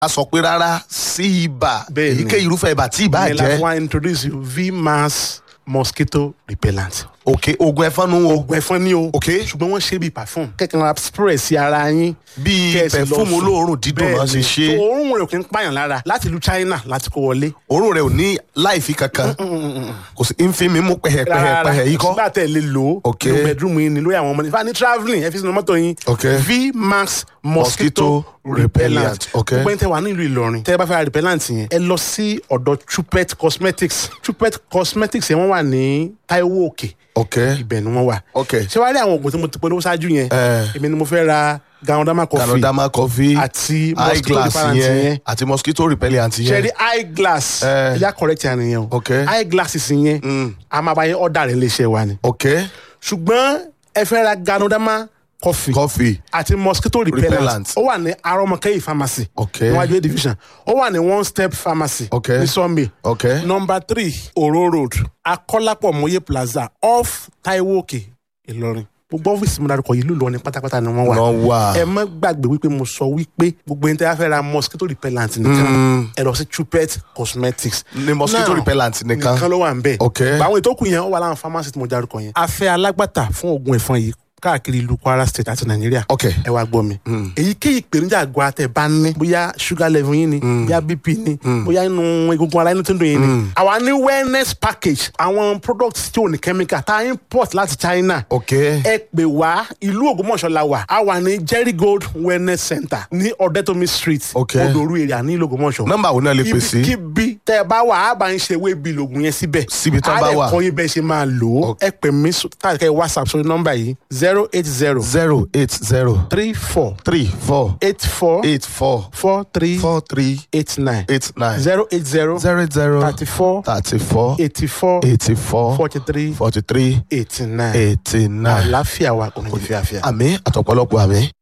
a sọ pé rárá sí ibà Bẹ́ẹ̀ ni. èyíkéyìí irúfẹ́ ibà tí ibà ìyẹn la jẹ́ fún wa introduce you vmax mosquito repellent. òkè oògùn ẹ̀fọn nu o oògùn ẹ̀fọn ni o. Ok. ṣùgbọ́n wọ́n ṣe bíi perfume. kẹ́kẹ́ ra spray sí ara yín. bíi kẹ́ ẹ sì lọ pẹ̀fúmù sùn. olóòórùn dídùn náà ṣe Bẹ́ẹ̀ni. ṣe So, òórùn rẹ̀ kì í pààyàn lára láti ìlú China láti kó wọlé. òórùn rẹ̀ ò ní láìfi kankan kò sí ń fi mi mú pẹ̀hẹ̀pẹ̀hẹ̀ yìí kọ́ sígbà tẹ̀ lè lò ó. Ok. nínú bedroom yín ni lórí àwọn ọmọdé. fani travelling ẹ fi sínú mọ́tò yín. Ok. vmax Mosquito mosquito repellent. repellent. Ok. gbogbo ẹni tẹ wà nílùú Ìlọrin tẹ bá fẹ́ ra repellent yẹn ẹ lọ sí ọ̀dọ̀ Chupet cosmetics Chupet cosmetics yẹn wọ́n wà ní Taiwo Òkè ok ibẹ̀ ni wọ́n wà. ok ṣé wàá rí àwọn oògùn tí mo ti polówó ṣáájú yẹn Eh. èmi ni mo fẹ́ ra ganodama coffee canadama coffee àti mosquito eyeglass repellent yẹn yẹn àti mosquito repellent ṣe yẹn rí eyeglass Eh. ẹ̀yà correct yẹn nìyẹn o Ok. eyeglasses yẹn a máa bá yẹn ọ̀dà rẹ̀ léṣe wa ni ok ṣùgbọ́n ẹ fẹ́ ra ganodama coffee coffee àti mosquito repellent Repellent. ó wà ní arọmọkẹyì pharmacy Ok. níwájú A division ó wà ní one step pharmacy Ok. ní Sunday ok number three oro road akọ́lápọ̀ mọ́yé plaza off Taiwo Òkè Ìlọrin gbogbo ọ́fíìsì mi dárúkọ yìí lùlọ ní pátápátá ni wọ́n wà wọ́n wà ẹ má gbàgbé wípé mo sọ wípé gbogbo ẹni tí a fẹ́ ra mosquito repellent nìkan ẹ lọ sí Chupet cosmetics ní mosquito Now, repellent nìkan nìkan ló wà ń bẹ̀. Ok. àwọn ètò kù yẹn ó wà láwọn pharmacy tí mo dárúkọ yẹn. a fẹ́ alágbàtà fún oògùn ẹ̀fọn yìí káàkiri ìlú Kwara state àti Nàìjíríà. ok ẹ wá gbọ́ mi. èyíkéyìí ìpèníjà àgọ́ àtẹ̀ bá ní bóyá sugar level yín ni bóyá bp ni bóyá inú egungun ara inú tó ń dùn yín ni. àwa ní wellness package àwọn products tí ò ní chemical tá a import láti China. ok ẹ pè wá ìlú Ògbómọ̀ṣọ́ la wà a wà ní Jerry Gold wellness center ní Ọ̀dẹ́tòmí street Ok. Odoru area ní ìlú Ògbómọ̀ṣọ́ nọ́mbà wo náà lè pè sí ibikíbi tẹ ẹ bá wà á bá ń ṣe ewé bíi lògùn yẹn síbẹ̀. Síbi tán bá wà. á lè kọ́ yín bẹ́ẹ̀ ṣe máa lò ó. ẹ pè mí sọ- káàkiri whatsapp sórí nọ́mbà yìí zero eight zero zero eight zero three four three four eight four eight four four three four three eight nine eight nine zero eight zero zero zero thirty four thirty four eighty four eighty four forty three forty three eighty nine. eighty nine àlàáfíà wa kò ní fi àfíà. àmì àtọ̀pọ̀lọpọ̀ àmì.